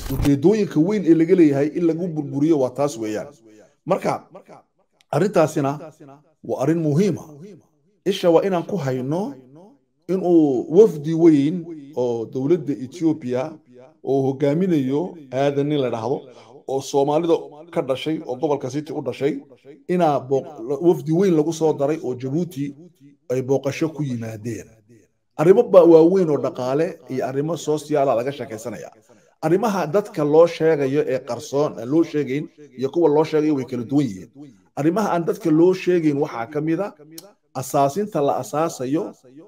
ujeedooyinka weyn ee laga leeyahay in lagu burburiyo waa taas weeyaan marka arrintaasina waa arrin muhiima isha waa inaan ku hayno inuu wafdi weyn oo dowladda etoobiya oo hogaaminayo aadan nin la dhahdo oo soomaalida ka dhashay oo gobolka city u dhashay inaa wafdi weyn lagu soo daray oo jabuuti ay booqasho ku yimaadeen arrimo waaweyn oo dhaqaale iyo arrimo sosiaala laga sheekaysanaya arrimaha dadka loo sheegayo ee qarsoon aan loo sheegayn iyo kuwa loo sheegayo way kala duwan yihiin arrimaha aan dadka loo sheegayn waxaa ka mid a asaasinta la asaasayo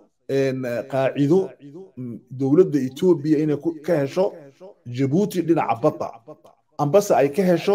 qaacido dowladda etoobiya inay ka hesho jabuuti dhinaca badda ambase ay ka hesho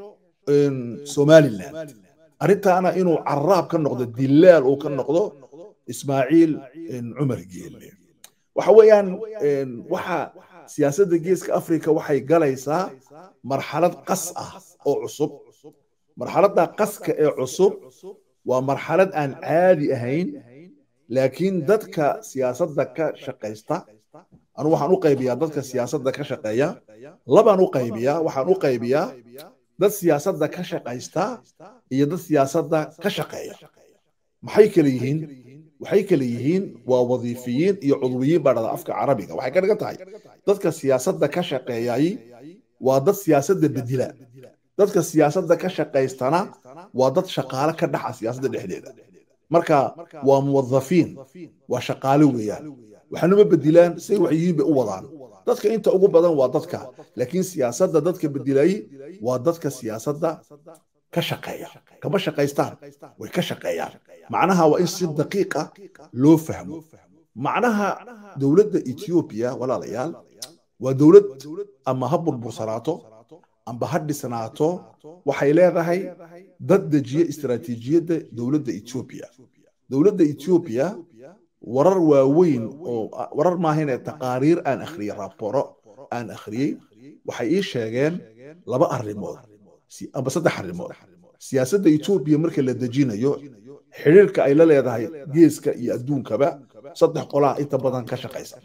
somaliland arrintaana inuu caraab ka noqdo dilaal uu ka noqdo ismaaciil cumar geelle waxa weeyaan waxa siyaasadda geeska afrika waxay galaysaa marxalad qas ah oo cusub marxaladda qaska ee cusub waa marxalad aan caadi ahayn laakiin dadka siyaasadda ka shaqaysta anu waxaan u qaybiyaa dadka siyaasadda ka shaqeeya labaan u qaybiyaa waxaan u qaybiyaa dad siyaasadda ka shaqaysta iyo dad siyaasadda ka shaqeeya maxay kale yihiin waxay kale yihiin waa wadiifiyiin iyo cudwiyiin baa dhada afka carabiga waxay ka dhigan tahay dadka siyaasadda ka shaqeeyay waa dad siyaasadda bedila dadka siyaasadda ka shaqaystana waa dad shaqaale ka dhaxa siyaasadda dhexdeeda marka waa muwadafiin waa shaqaale weeyaan waxanuma bedilaan say wax yihiin bay u wadaan dadka inta ugu badan waa dadka laakiin siyaasadda dadka bedilayay waa dadka siyaasadda ka shaqeeya kama shaqaystaan way ka shaqeeyaan macnaha waa in si daqiiqa loo fahmo macnaha dowladda etoobiya walaalayaal waa dowlad ama ha burbursanaato amba ha dhisnaato waxay leedahay dad dejiya istaraatiijiyadda dowladda etoobiya dowladda etoobiya warar waaweyn oo warar maahayne taqaariir aan akhriyey raaboro aan akhriyey waxay ii sheegeen laba arrimood amba saddex arrimood siyaasadda etoobiya marka la dejinayo xidhiirka ay la leedahay geeska iyo adduunkaba saddex qolaa inta badan ka shaqaysa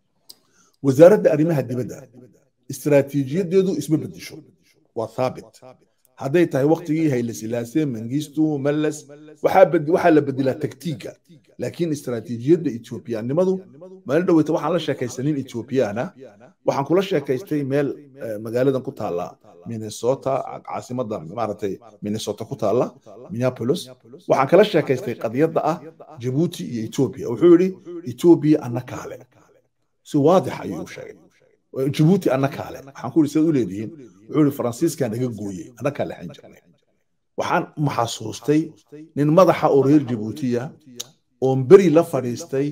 wasaaradda arrimaha dibadda istaraatiijiyadeedu isma bedesho waa thaabit hadday tahay waktigii haylesilaase mangistu mallas waxaa la bedelaa taktiiga laakiin istaraatiijiyadda etoobiyaannimadu maalin dhoweyta waxaan la sheekaysanin etoobiyaana waxaan kula sheekaystay meel magaaladan ku taalla minnesota caasimadda maaragtay minnesota ku taalla minneapolis waxaan kala sheekaystay qadiyadda ah jabuuti iyo etoobiya wuxuu yidhi etoobiya anna kaale si waadix ayuu sheegay jabuuti anna kaale waxaan ku yidhi sidaad u leedihiin wuxuu yidhi faransiiskaa naga gooyey anna kaa lexan jirnay waxaan maxasuustay nin madaxa oo reer jabuutiya oon beri la fadhiistay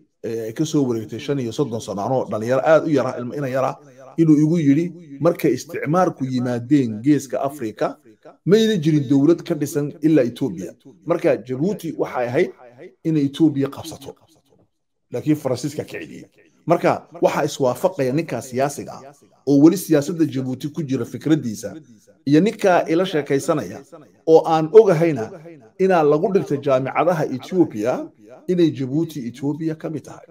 ka soo wareegtay shan iyo soddon sano anoo dhalinyaro aad u yara ina yara inuu igu yidhi markay isticmaarku yimaadeen geeska afrika mayna jirin dowlad ka dhisan ilaa etoobiya marka jabuuti waxay ahayd inay etoobiya qabsato laakiin faransiiska ka celiyey marka waxaa iswaafaqaya ninkaa siyaasiga ah oo weli siyaasadda jabuuti ku jira fikraddiisa iyo ninkaa ila sheekaysanaya oo aan ogahayna inaa lagu dhigtay jaamicadaha etoobiya inay jabuuti etoobiya ka mid tahay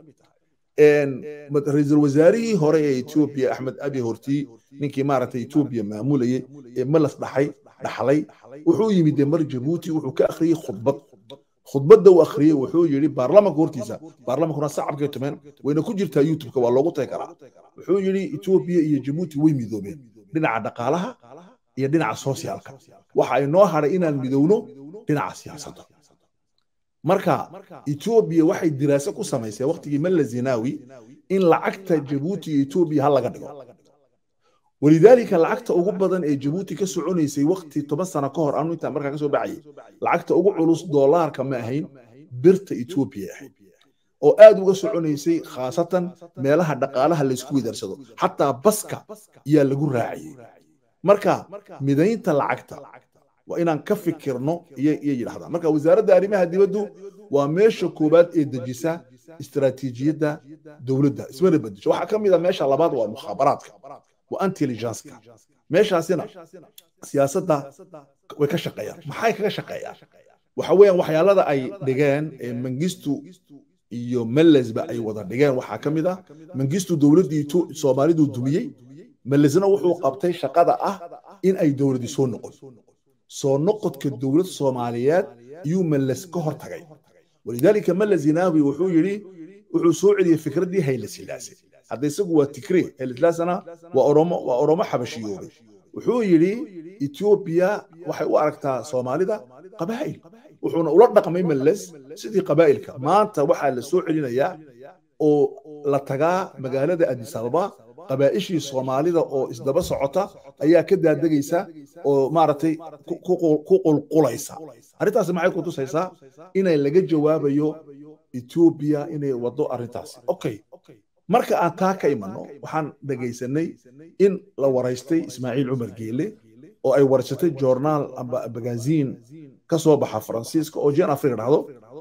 ra-iisul wasaarihii hore ee etoobiya axmed abi horti ninkii maaragtay etoobiya maamulayay ee malas dhaxay dhaxlay wuxuu yimid mar jabuuti wuxuu ka akhriyey khudbad khudbadda uu akhriyey wuxuu yidhi baarlamanka hortiisa baarlamankuna sacabkay tumeen wayna ku jirtaa youtubeka waa loogu tagi karaa wuxuu yidhi etoobiya iyo jabuuti way midoobeen dhinaca dhaqaalaha iyo dhinaca sosiaalka waxa ay noo hadhay inaan midowno dhinaca siyaasadda marka etoobiya waxay diraaso ku samaysay waqtigii malla zinaawi in lacagta jabuuti iyo etoobiya ha laga dhigo walidaalika lacagta ugu badan ee jabuuti ka soconaysay waqti toban sano ka hor anu intaan markaa ka soo baxayay lacagta ugu culus doolaarka ma ahayn birta etoobiya ahayd oo aad uga soconaysay khaasatan meelaha dhaqaalaha laysku widaarsado xataa baska yaa lagu raaciyey marka midaynta lacagta waa inaan ka fikirno iyo yidhahdaan marka wasaaradda arrimaha dibaddu waa meesha koowaad ee dejisa istaraatiijiyadda dowladda ismana bedesho waxaa ka mid a meesha labaad waa mukhaabaraadka waa intelligenceka meeshaasina siyaasadda way ka shaqeeyaan maxay kaga shaqeeyaan waxa weeyaan waxyaalada ay dhigeen ee mangistu iyo mellesba ay wada dhigeen waxaa ka mid ah mangistu dowladdii soomaalidu dumiyey malesna wuxuu qabtay shaqada ah in ay dowladi soo noqon soo noqodka dowlad soomaaliyeed ayuu males ka hor tagay walidaalika male zinaawi wuxuu yidhi wuxuu soo celiyey fikraddii hayle silaase hadda isagu waa tikre hayle silaasena waa oromo waa oromo xabashiyoobay wuxuu yidhi etoobiya waxay u aragtaa soomaalida qabaa'il wuxuuna ula dhaqmay males sidii qabaa'ilka maanta waxaa la soo celinayaa oo la tagaa magaalada addis ababa qabaa'ishii soomaalida oo isdaba socota ayaa ka daadegaysa oo maaragtay ku qulqulaysa arrintaasi maxay ku tusaysaa inay laga jawaabayo etoobiya inay waddo arrintaasi okay marka aan taa ka imanno waxaan dhegaysanay in la waraystay ismaaciil cumar geele oo ay waraysatay joornaal amba magaziin ka soo baxa faransiiska oo jen afrika dhahdo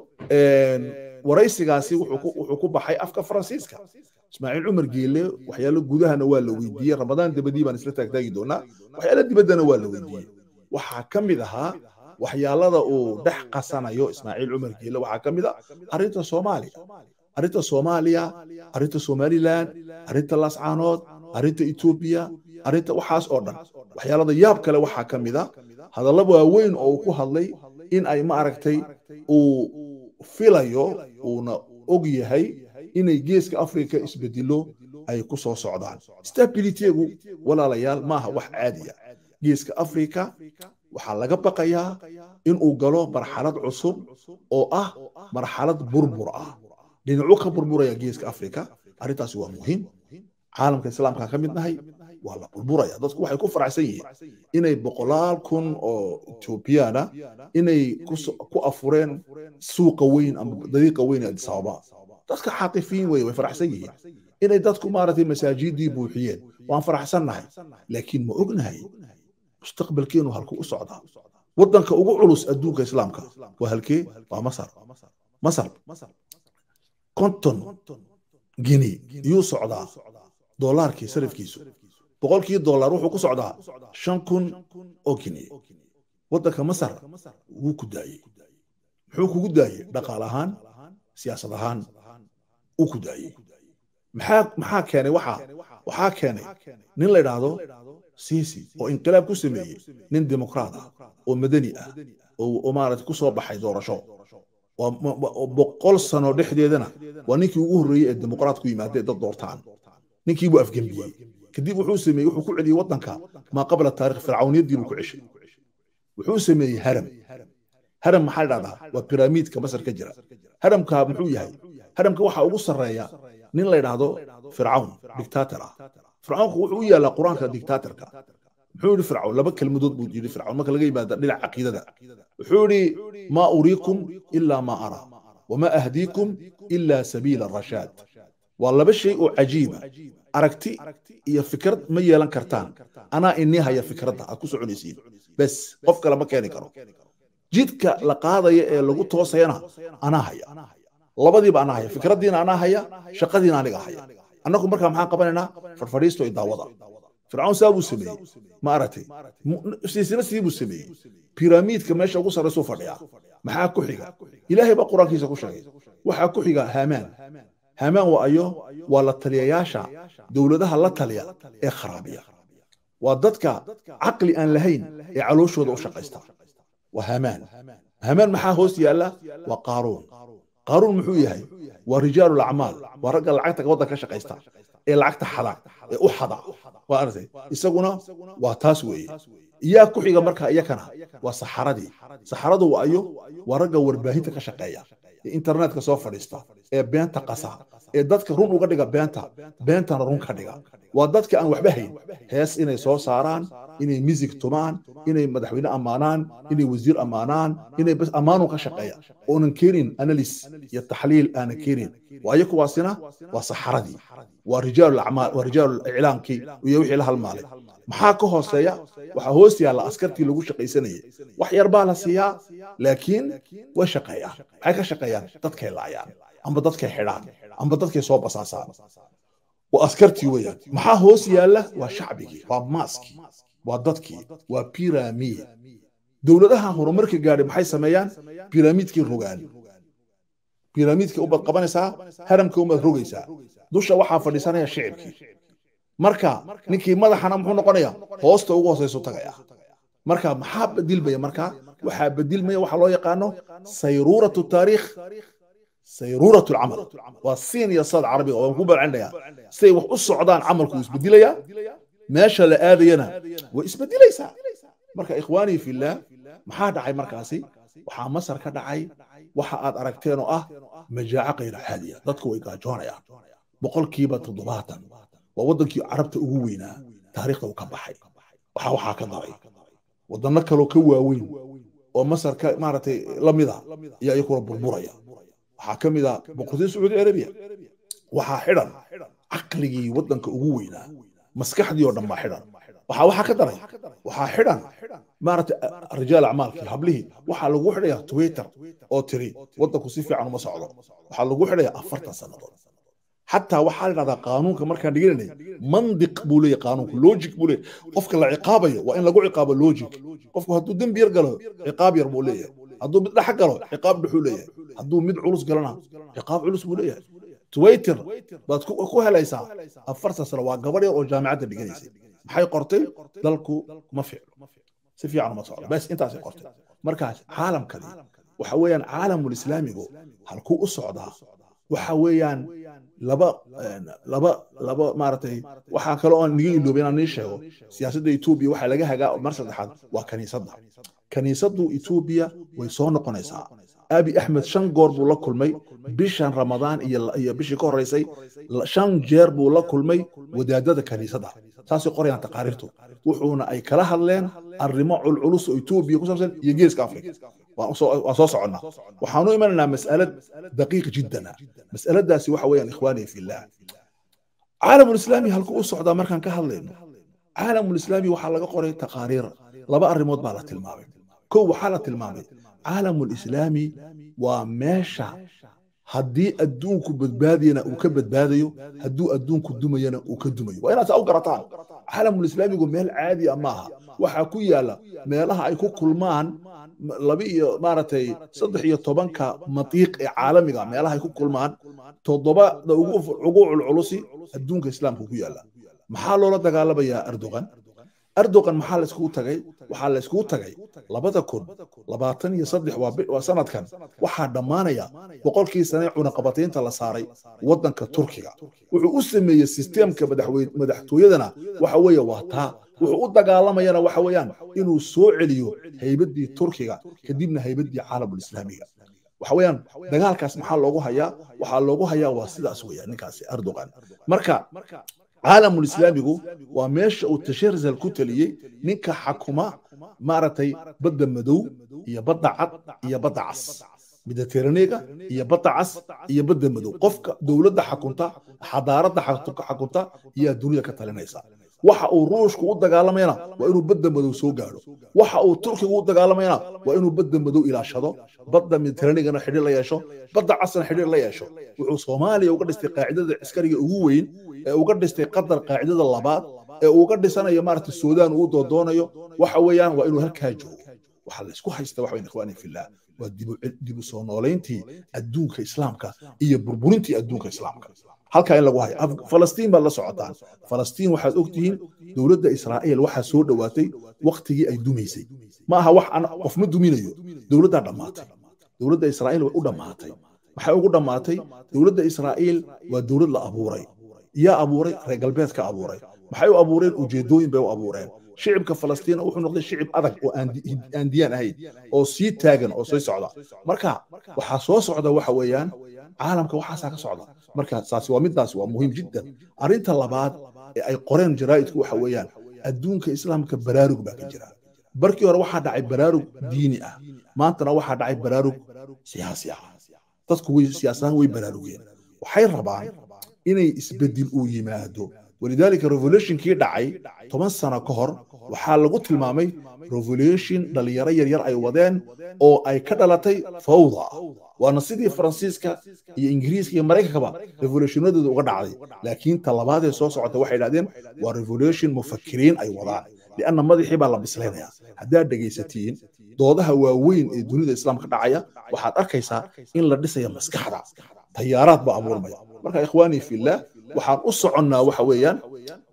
waraysigaasi wuxuu ku baxay afka faransiiska ismaaciil cumar geele waxyaalo gudahana waa la weydiiyey ramadaan dabadii baan isla taagtaagi doonaa waxyaalo dibaddana waa la weydiiyey waxaa ka mid ahaa waxyaalada uu dhex qasanayo ismaaciil cumar geele waxaa ka mid a arrinta soomaaliya arrinta soomaaliya arrinta somaliland arrinta lascaanood arrinta etoobiya arrinta waxaas oo dhan waxyaalada yaab kale waxaa ka mid a hadalla waaweyn oo uu ku hadlay in ay ma aragtay uu filayo uuna og yahay inay geeska afrika isbedelo ay ku soo socdaan stabilitygu walaalayaal maaha wax caadiya geeska afrika waxaa laga baqayaa inuu galo marxalad cusub oo ah marxalad burbur ah dhinacu ka burburaya geeska afrika arrintaasi waa muhiim caalamka islaamka ka mid nahay waa la burburaya dadku waxay ku faraxsan yihiin inay boqolaal kun oo etoobiyana inay ku afureen suuqa weyn ama dariiqa weyn ee addis ababa dadka xaatifiin weye way faraxsan yihiin inay dadku maaragtay masaajidii buuxiyeen waan faraxsannahay laakiin ma ognahay mustaqbalkeenu halkuu u socdaa waddanka ugu culus adduunka islaamka waa halkee waa masar masar konton gini iyuu socdaa doolaarkii sarifkiisu boqolkii dollar wuxuu ku socdaa shan kun oo gini waddanka masar wuu ku daayey muxuu kugu daayey dhaqaal ahaan siyaasad ahaan uu ku daayey maxaa maxaa keenay waxaa waxaa keenay nin la idhaahdo siisi oo inqilaab ku sameeyey nin dimuqraad ah oo madani ah oo maarata ku soo baxay doorasho boqol sano dhexdeedana waa ninkii ugu horreeyey ee dimuqraad ku yimaadee dad doortaan ninkii buu afgembiyey kadib wuxuu sameeyey wuxuu ku celiyey waddanka maa qabla taarikh fircawniyadii buu ku ceshay wuxuu sameeyey haram haram maxaa dhahdaa waa piramiidka masar ka jira haramka muxuu yahay haramka waxaa ugu sarreeya nin la yidhaahdo fircawn dictator ah fircawnku wuxuu u yaallaa qur-aanka dictatorka muxuu yidhi fircawn laba kelmadood buu yidhi fircawn marka laga yimaada dhinaca caqiidada wuxuu yidhi maa uriikum ilaa maa araa wamaa ahdiikum ilaa sabiila rashaad waa laba shay oo cajiiba aragti iyo fikrad ma yeelan kartaan anaa inii haya fikradda aad ku soconaysiin bes qof kale ma keeni karo jidka la qaadaya ee lagu toosayana anaa haya labadiiba anaa haya fikraddiina anaa haya shaqadiina aniga haya annagu markaa maxaan qabanaynaa farfadhiisto iyo daawada fircawn saa buu sameeyey ma aragtay siisina sidii buu sameeyey piramiidka meesha ugu sarraysuu fadhiyaa maxaa ku xiga ilaahay baa qur-aankiisa ku sheegay waxaa ku xiga haamaan haamaan waa ayo waa la taliyayaasha dowladaha la taliya ee kharaabiya waa dadka caqli aan lahayn ee calooshooda u shaqaysta waa haamaan haamaan maxaa hoos yaalla waa qaaruun qaaruun muxuu yahay waa rijaalu lacmaal waa ragga lacagta waddan ka shaqaysta ee lacagta xada ee u xada waa aragtay isaguna waa taas weeye yaa ku xiga marka iyakana waa saxaradii saxaradu waa ayo waa ragga warbaahinta ka shaqeeya ee internetka soo fadhiista ee beenta qasa ee dadka run uga dhiga beenta beentana run ka dhiga waa dadka aan waxba hayn hees inay soo saaraan inay misig tumaan inay madaxweyne ammaanaan inay wasiir ammaanaan inay bas ammaanu ka shaqeeya oonan keenin analis iyo taxliil aanan keenin waayo kuwaasina waa saxaradii waa rijaalu acmaal waa rijaalu iclaamkii iyo wixii la halmaalay maxaa ka hooseeya waxaa hoos yaalla askartii lagu shaqaysanayay wax yar baa la siiyaa laakiin way shaqeeyaan maxay ka shaqeeyaan dadkay laayaan amba dadkay xidhaan amba dadkay soo basaasaan waa askartii weeyaan maxaa hoos yaalla waa shacbigii waa maaskii waa dadkii waa piramid dowladaha horumarka gaadhay maxay sameeyaan piramiidkii rogaan piramiidka ubaad qabanaysaa haramka ubaad rogaysaa dusha waxaa fadhiisanaya shicibkii marka ninkii madaxana muxuu noqonaya hoosta ugu hooseysu tagaya marka maxaa bedilmaya marka waxaa bedilmaya waxa loo yaqaano sayruuratu taariikh sayruuratu lcamal waa siin iyo sad carabiga waan ku balcinaya siday wax u socdaan camalku isbedilaya meesha la aadayana way isbedilaysaa marka ikhwaanii fillaah maxaa dhacay markaasi waxaa masar ka dhacay waxa aad aragteen oo ah majaaco kayra caadiya dadku way gaajoonayaan boqolkiiba toddobaatan waa waddankii carabta ugu weynaa taariikhda uu ka baxay waxaa waxaa ka daray waddanno kaloo ka waaweyn oo masar ka maaragtay la mida ayaa iyakuna burburaya waxaa ka mid a boqortooyada sacuudi arabiya waxaa xidhan caqligii waddanka ugu weynaa maskaxdii oo dhan baa xidhan waxaa waxaa ka daray waxaa xidhan maaragtay rijaal acmaalkii hablihii waxaa lagu xidhaya twitter oo tiri waddanku si fiican uma socdo waxaa lagu xidhaya afartan sannadood xataa waxaa la dhahdaa qaanuunka markaan dhigananay mandiq buu leeyahy qaanuunku logic buu leeyahy qofka la ciqaabayo waa in lagu ciqaabo logic qofku hadduu dembi yar galo ciqaab yar buu leeyahay hadduu mid dhex galo ciqaab dhexuu leeyahay hadduu mid culus galana ciqaab culus buu leeyahay twitter baad ku helaysaa afartan sano waa gabadh yar oo jaamicadda dhiganaysay maxay qortay dalku ma ficlo si fiican uma socdo bes intaasay qortay markaas caalamkani waxa weeyaan caalamulislaamigu halkuu u socdaa waxa weeyaan laba laba laba maaragtay waxaa kale oo niga iloobay inaan nii sheego siyaasadda etoobiya waxaa laga hagaa mar saddexaad waa kaniisadda kaniisaddu etoobiya way soo noqonaysaa abi axmed shan goor buu la kulmay bishan ramadaan iyo bishii ka horreysay shan jeer buu la kulmay wadaadada kaniisadda saasay qorayaan taqaariirtu wuxuuna ay kala hadleen arrimo culculus oo etoobiya ku saabsan iyo geeska afrika waan soo soconnaa waxaanu imanaynaa mas'alad daqiiq jiddana mas'aladaasi waxa weeyaan ikhwaanii fillah caalamulislaami halku u socdaa markaan ka hadlayno caalamulislaami waxaa laga qoray taqaariir laba arrimood baa la tilmaamay kow waxaa la tilmaamay caalamulislaami waa meesha haddii adduunku badbaadiyana uu ka badbaadayo hadduu adduunku dumayana uu ka dumayo waa inaad saa u garataan caalamulislaamigu meel caadi a maaha waxaa ku yaala meelaha ay ku kulmaan laba iyo maaragtay saddex iyo tobanka matiiq ee caalamiga meelaha ay ku kulmaan toddobada ugu culculusi adduunka islaamka ku yaala maxaa loola dagaalamayaa erdogan erdogan maxaa la iskugu tagay waxaa la iskugu tagay labada kun labaatan iyo saddex waa sanadkan waxaa dhammaanaya boqolkii sane cunaqabataynta la saaray waddanka turkiga wuxuu u sameeyey sisteemka madaxtooyadana waxa weeye waa taa wuxuu u dagaalamayana waxa weeyaan inuu soo celiyo haybaddii turkiga kadibna haybaddii caalamulislaamiga waxa weeyaan dagaalkaas maxaa loogu hayaa waxaa loogu hayaa waa sidaas weeyaan ninkaasi erdogan marka caalamulislaamigu waa meesha uu tasharzal ku taliyey ninka xakuma maaragtay badda madow iyo badda cad iyo badda cas miditeraniga iyo badda cas iyo badda madow qofka dowladda xakunta xadaaradda xakunta ayaa dunida ka talinaysa waxa uu ruushku u dagaalamayana waa inuu badda madow soo gaadho waxa uu turkigu u dagaalamayana waa inuu badda madow ilaashado badda miditeranigana xidhiir la yeesho badda casna xidhiir la yeesho wuxuu soomaaliya uga dhistay qaacidada ciskariga ugu weyn ee uga dhistay qatar qaacidada labaad ee uga dhisanayo maaragta suudaan uu doodoonayo waxa weeyaan waa inuu halkaa joogo waxaa la isku haysta waxa weyn ikhwaani fillah waa dibu soo noolayntii adduunka islaamka iyo burburintii adduunka islaamka halkaa in lagu hayo falastiin baad la socotaan falastiin waxaad ogtihiin dowladda israa'iil waxaa soo dhowaatay waktigii ay dumaysay ma aha wax qof ma duminayo dowladdaa dhammaatay dowladda israa'iil way u dhammaatay maxay ugu dhammaatay dowladda israa'iil waa dowlad la abuuray yaa abuuray reer galbeedka abuuray maxay u abuureen ujeedooyin bay u abuureen shicibka falastiin wuxuu noqday shicib adag oo aan diyaan ahayn oo sii taagan oo sii socda marka waxaa soo socda waxa weeyaan caalamka waxaasaa ka socda marka saasi waa midaasi waa muhiim jiddan arrinta labaad ee ay qoreen jaraa'idku waxa weeyaan adduunka islaamka baraarug baa ka jira barkii hore waxaa dhacay baraarug diini ah maantana waxaa dhacay baraarug siyaasi ah dadku way siyaasahaan way baraarugeen waxay rabaan inay isbedel uu yimaado walidaalika revolutionkii dhacay toban sano ka hor waxaa lagu tilmaamay revolution dhalinyaro yaryar ay wadeen oo ay ka dhalatay fawda waana sidii faransiiska iyo ingiriiska iyo maraykankaba revolutionadooda uga dhacday laakiin talabaadee soo socota waxay idhahdeen waa revolution mufakiriin ay wadaan lianna madaxii baa la bislaynaya haddaad dhegaysatiin doodaha waaweyn ee dunida islaamka dhacaya waxaad arkaysaa in la dhisaya maskaxda tayaaraad baa abuurmaya marka ikhwaanii fillah waxaan u soconnaa waxa weeyaan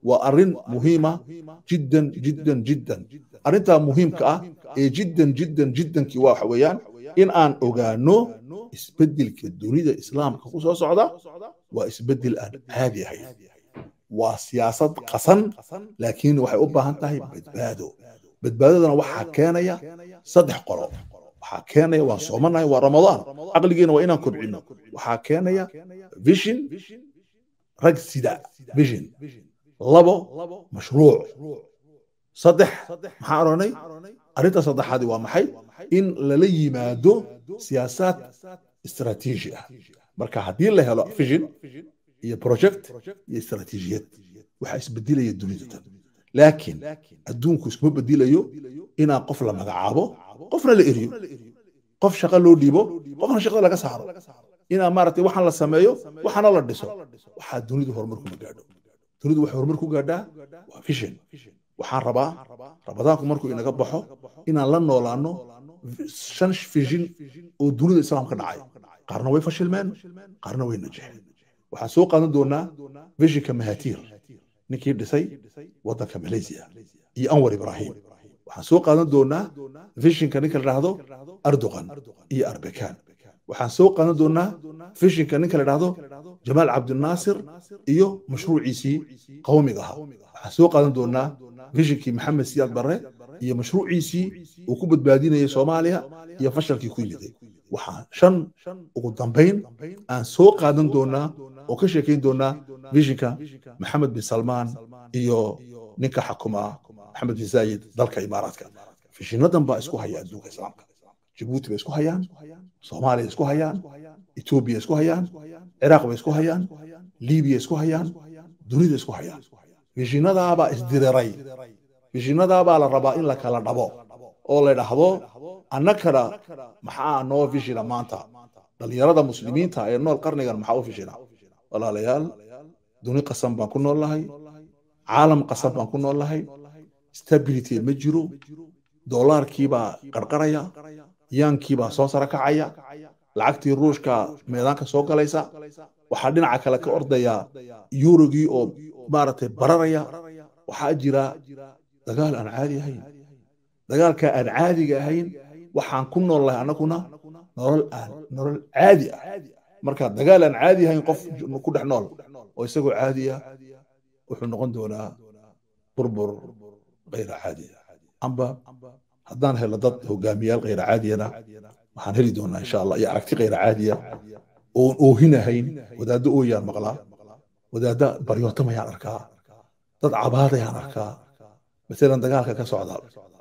waa arrin muhiima jiddan jiddan jiddan arrintaa muhiimka ah ee jiddan jiddan jiddankii waa waxa weeyaan in aan ogaano isbeddelka dunida islaamka ku soo socda waa isbeddel aan caadi ahayn waa siyaasad qasan laakiin waxay u baahan tahay badbaado badbaadadana waxaa keenaya saddex qolo waxaa keenaya waan soomanahay waa ramadaan caqligeena waa inaan kobcino waxaa keenaya vision rag sida vision labo mashruuc saddex maxaa odhanay arrinta saddexaadi waa maxay in lala yimaado siyaasaad istaraatiiji ah marka haddii la helo vision iyo project iyo istaraatiijiyad waxaa isbedelaya dunida tan laakiin adduunku iskuma bedelayo inaan qof la magacaabo qofna la eriyo qof shaqo loo dhiibo qofna shaqada laga saaro inaa maaragtay waxaan la sameeyo waxaana la dhiso waxaa dunidu horumar kuma gaadho dunidu waxay horumar ku gaadhaa waa vision waxaan rabaa ramadaanku markuu inaga baxo inaan la noolaano shan vision oo dunida islaamka dhacay qaarna way fashilmeen qaarna way najexeen waxaan soo qaadan doonaa visionka mahatiir ninkii dhisay waddanka malaysia iyo anwar ibrahim waxaan soo qaadan doonaa visionka ninka la dhahdo erdogan iyo arbekan waxaan soo qaadan doonaa visionka ninka la dhahdo jamaal cabdinaasir iyo mashruuciisii qawmiga ahaa waxaan soo qaadan doonaa visionkii maxamed siyaad barre iyo mashruuciisii uu ku badbaadinayay soomaaliya iyo fashalkii ku yimiday waxaan shan ugu dambayn aan soo qaadan doonaa oo ka sheekayn doonaa visionka maxamed bin salmaan iyo ninka xakuma maxamed bin zaayid dalka imaaraadka fishinadan baa isku haya adduunka islaamka jabuuti bay isku hayaan soomaaliya isku hayaan etoobiya isku hayaan ciraaq bay isku hayaan libiya isku hayaan dunida isku hayaan fishinadaabaa isdiriray fishinadaabaa la rabaa in la kala dhabo oo la dhahdo annakana maxaa noo fishina maanta dhallinyarada muslimiinta ee nool qarnigan maxaa u fishina walaalayaal duni qasan baan ku nool lahay caalam qasan baan ku nool lahay stability ma jiro doolaarkiibaa qarqaraya yaankiibaa soo sara kacaya lacagtii ruushka meedaanka soo galaysa waxaa dhinaca kale ka ordaya yurogii oo maaragtay bararaya waxaa jira dagaal aan caadi ahayn dagaalka aan caadiga ahayn waxaan ku nool lahay annaguna nolol aan nolol caadi ah marka dagaal aan caadi ahayn qof ku dhex nool oo isagoo caadiya wuxuu noqon doonaa burbur kayra caadi amba haddaan helo dad hogaamiyaal kayra caadiyana waxaan heli doonaa insha allah iyo aragti kayra caadiya oon oohinahayn wadaaddo ooyaan maqlaa wadaadda baryootamayaan arkaa dad cabaadayaan arkaa masalan dagaalka ka socda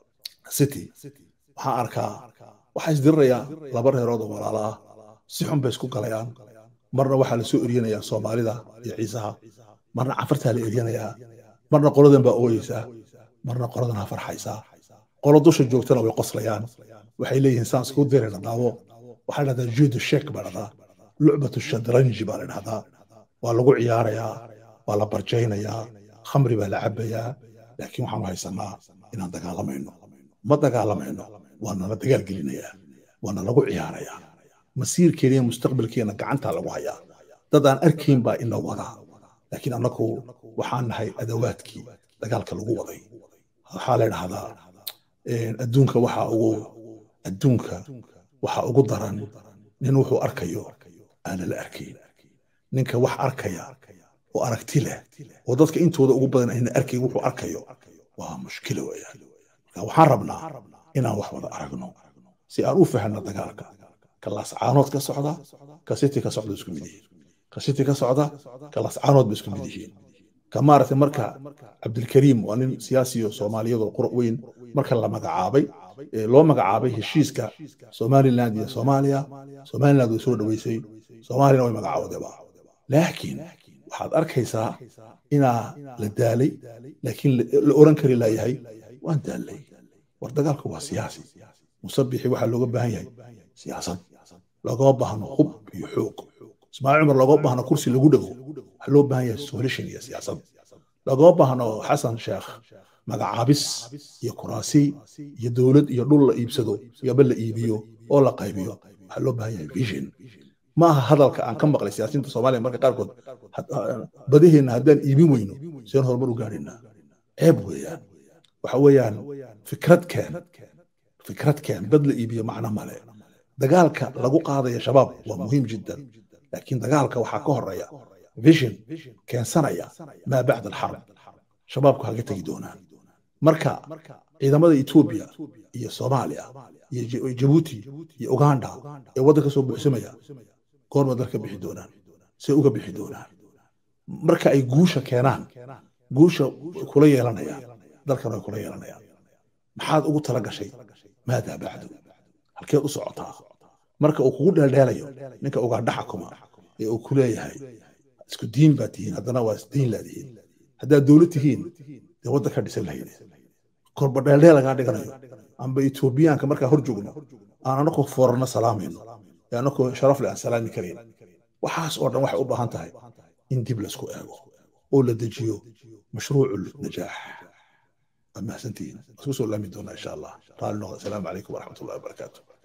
city waxaan arkaa waxaa isdirirayaa laba reerood oo walaala ah si xun bay isku galayaan marna waxaa la soo eryanayaa soomaalida iyo ciisaha marna cafartaa la eryanayaa marna qoladan baa ooyeysaa marna qoladanaa farxaysaa qolo dusha joogtana way qoslayaan waxay leeyihiin saan isku dirayna daawo waxaa dhahdaa juudu sheek baa dhahdaa lucbatu shadranji baa la dhahdaa waa lagu ciyaarayaa waa la barjaynayaa khamri baa la cabayaa laakiin waxaanu haysanaa inaan dagaalamayno ma dagaalamayno waana la dagaal gelinayaa waana lagu ciyaarayaa masiirkeena iyo mustaqbalkeena gacantaa lagu hayaa dad aan arkayn baa ina wadaa laakiin annagu waxaan nahay adawaadkii dagaalka lagu waday waxaa la dhahdaa adduunka waxaa ugu adduunka waxaa ugu daran nin wuxuu arkayo aana la arkayn ninka wax arkaya oo aragti leh oo dadka intooda ugu badan ayna arkayn wuxuu arkayo waa mushkilo weeyaan marka waxaan rabnaa inaan wax wada aragno si aan u fahanno dagaalka ka laascaanood ka socda ka siti ka socda isku mid yihiin ka siti ka socda ka laascaanood ba isku mid yihiin ka maaragtay marka cabdilkariim waa nin siyaasiyo soomaaliyadoo qura weyn marka la magacaabay loo magacaabay heshiiska somaliland iyo soomaaliya somaliland way soo dhoweysay soomaaliyana way magacaawdeba laakiin waxaad arkaysaa inaa la daalay laakiin la oran kari laayahay waan daallay war dagaalku waa siyaasi musabixi waxaa looga baahan yahay siyaasad loogama baahno hub iyo xoog ismaaciil cumar loogama baahno kursi lagu dhego waxaa loo baahan yahay solution iyo siyaasad loogama baahno xasan sheekh magacaabis iyo kuraasi iyo dowlad iyo dhul la iibsado yaba la iibiyo oo la qaybiyo waxaa loo baahan yahay vision ma aha hadalka aan ka maqlay siyaasiyiinta soomaaliya marka qaarkood badaheenna haddaan iibin weyno seen horumar u gaadhaynaa ceeb weeyaan waxa weeyaan fikrad keen fikrad keen bad la iibiyo macno male dagaalka lagu qaadaya shabaab waa muhiim jiddan laakiin dagaalka waxaa ka horeeya vision keensanaya maa bacda alxarb shabaabku haga tegi doonaan marka ciidamada etoobiya iyo soomaaliya iyo jabuuti iyo uganda ee waddanka soo buuxsamaya goorma dalka bixi doonaan say uga bixi doonaan marka ay guusha keenaan guusha kula yeelanayaan dalkan way kula yeelanayaan maxaad ugu tala gashay maadaa bacdu halkeed u socotaa marka uu kugu dheeldheelayo ninka ugaadha xakuma ee uu ku leeyahay isku diin baa tihiin haddana waa isdiin laadihiin haddaad dowlad tihiin dee waddan ka dhisan lahayd korba dheeldheel lagaa dhiganayo amba etoobiyaanka markaa hor joogno aan anakoo foorarna salaamayno ee anakoo sharaf leh aan salaami karayn waxaas oo dhan waxay u baahan tahay in dib laisku eego oo la dejiyo mashruucu najaax waa mahadsantihiin isku soo laami doonaa insha allah raalli noqda asalaamu calaykum waraxmat ullahi wabarakaatu